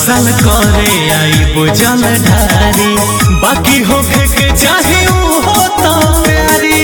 साल करे आई बुझल ढारी बाकी होखे के चाहे ऊ हो तो प्यारी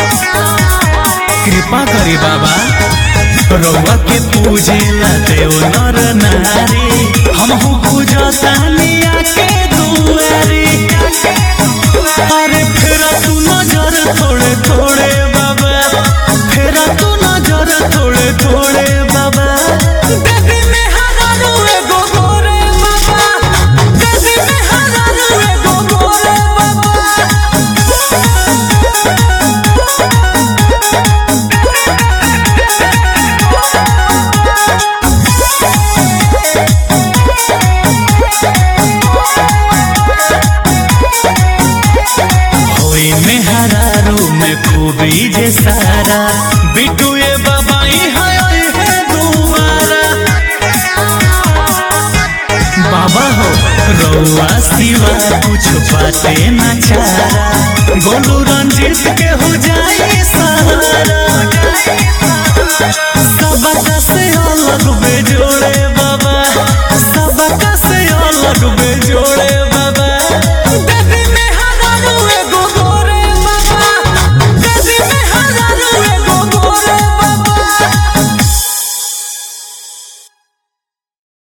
कृपा करी बाबा रउआ के पूजे ला देव नर नारी हमहू पूजतानिया के दुआरी अरे फेरा तू नजर थोड़े थोड़े बाबा फेरा तू नजर थोड़े थोड़े बाबा बेबी में हजारू एगो गोरे बाबा बेबी में हजारू एगो गोरे बाबा होई में हरारू में खूबी जे सारा बिटू ये बाबाई है है दुआरा बाबा हो रउआ सिवा कुछ बाते न चारा गोलू रंजीत के हो जाए सा